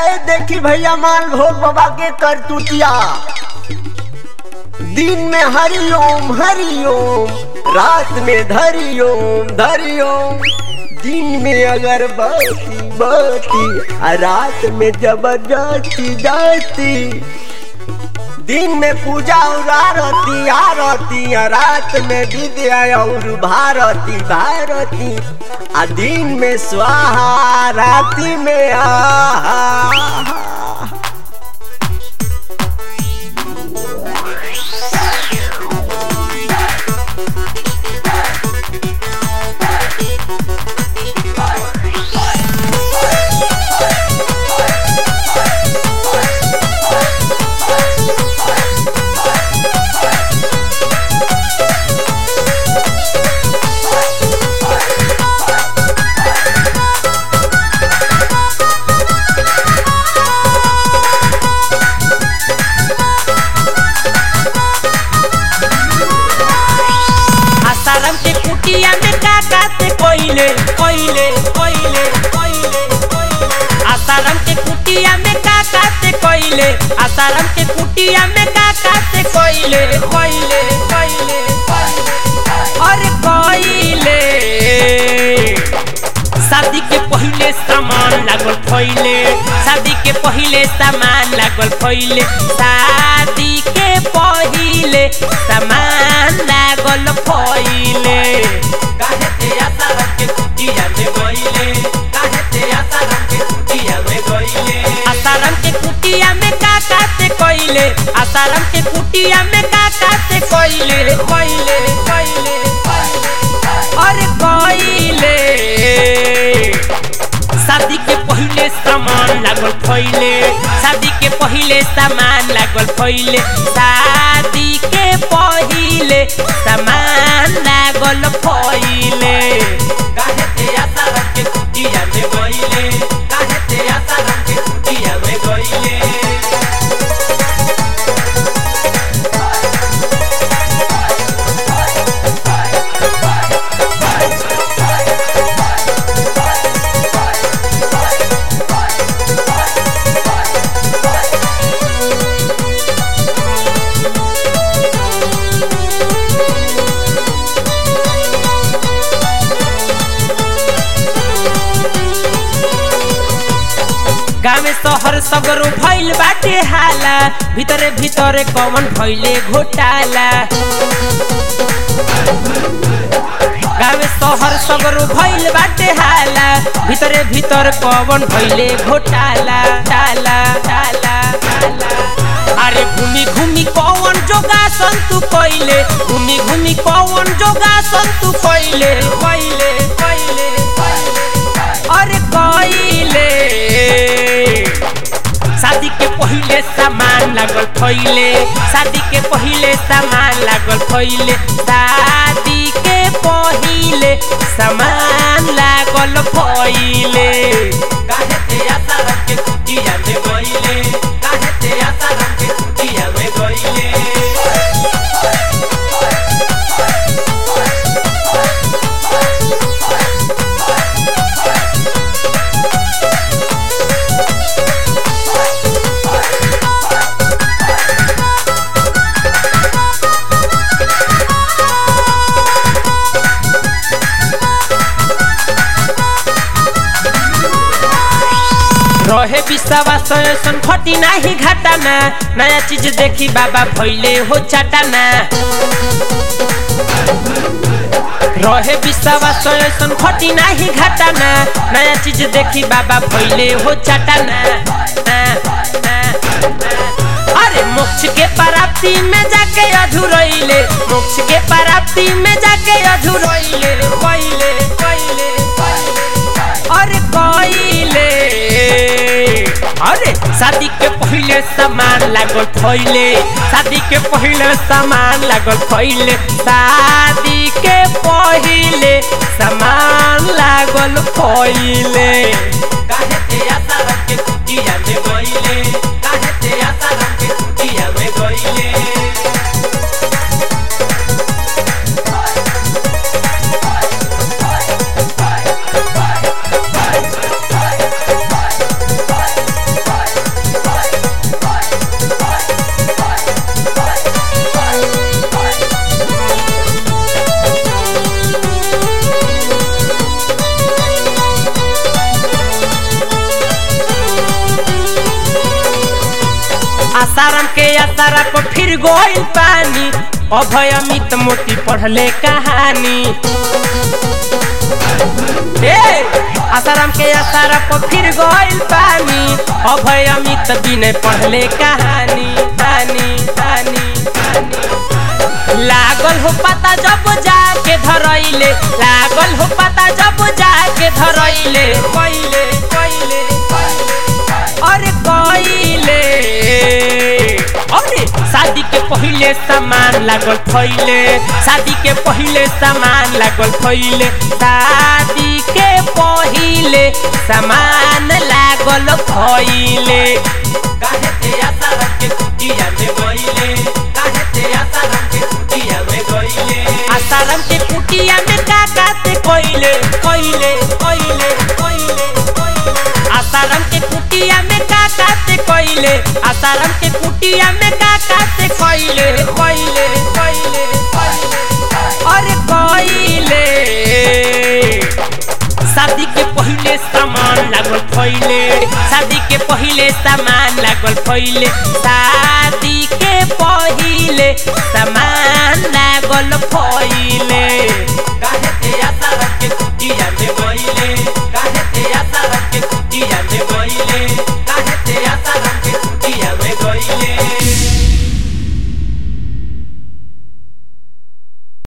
ए देखी भैया माल भोग बाबा के करतुतिया दिन में हरिओम हरिओम रात में धरिओम धरिओम दिन में अगरबत्ती बत्ती आ रात में जबरदस्ती जाती दिन में पूजा और आरती आरती आ रात में विद्या और भारती भारती आ दिन में स्वाहा राति में आहा आसाराम के कुटिया में का काते कोइले कोइले कोइले कोइले कोइले आसाराम के कुटिया में का काते कोइले आसाराम के कुटिया में का काते कोइले कोइले कोइले और कोइले शादी के पहिले सामान लागल फैले शादी के पहिले सामान लागल फैले शादी के पहिले सामान लागल फैले काहे ते आशा रख के कुटिया में गइले काहे ते आशा रख के कुटिया में गइले आसाराम के कुटिया में का काते कइले आसाराम के कुटिया में का काते कइले कइले कइले अरे कइले शादी के पहिले सामान लागल फैले शादी के पहिले सामान लागल फैले शादी के पहिले सामान लागल फैले काहे ते आशा रख के कुटिया में गइले काहे ते आशा रख के कुटिया में गइले गाँव शहर सगरो भइल बाटे हाला भीतरे भीतरे कौन भइले घोटाला गाँव शहर सगरो भइल बाटे हाला भीतरे भीतर कौन भइले घोटाला टाला टाला टाला अरे घूमी घूमी कौन जोगासन तू कइले घूमी घूमी कौन जोगासन तू कइले कइले कइले अरे कइले शादी के पहिले सामान लागल फैले शादी के पहिले सामान लागल फैले शादी के पहिले सामान लागल फैले काहे ते आशा रख के कुटिया में गइले काहे ते आशा रख के कुटिया में गइले रहे विश्वास ऐसन खटी नाही घाटाना नया चीज देखी बाबा भैले हो चाटाना रहे विश्वास ऐसन खटी नाही घाटाना नया चीज देखी बाबा भैले हो चाटाना ना, ना, ना। अरे मोक्ष के प्राप्ति में जाके अधूरैले मोक्ष के प्राप्ति में जाके अधूरैले कइले कइले अरे कइले अरे शादी के पहिले सामान लागल फैले शादी के पहिले सामान लागल फैले शादी के पहिले सामान लागल फैले काहे ते आशा रख के कुटिया में गइले काहे ते आशा रख के कुटिया में गइले आसाराम के आसारा पर फिर गोइल पानी अभय अमित मोती पढ़ले कहानी ए आसाराम के आसारा पर फिर गोइल पानी अभय अमित बिने पढ़ले कहानी कहानी कहानी लागल हो पता जब जाके धरैले लागल हो पता जब जाके धरैले कइले कइले अरे कइले अरे शादी के पहिले सामान लागल फैले शादी के पहिले सामान लागल फैले शादी के पहिले सामान लागल फैले काहे ते आशा रख के कुटिया में गइले काहे ते आशा रख के कुटिया में गइले आसाराम के कुटिया में का काते कइले कइले कइले कइले आसाराम के कुटिया में का काते कइले आसाराम के कुटिया में का काते कइले कइले कइले अरे कइले शादी के पहिले सामान लागल फैले शादी के पहिले सामान लागल फैले शादी के पहिले सामान लागल फैले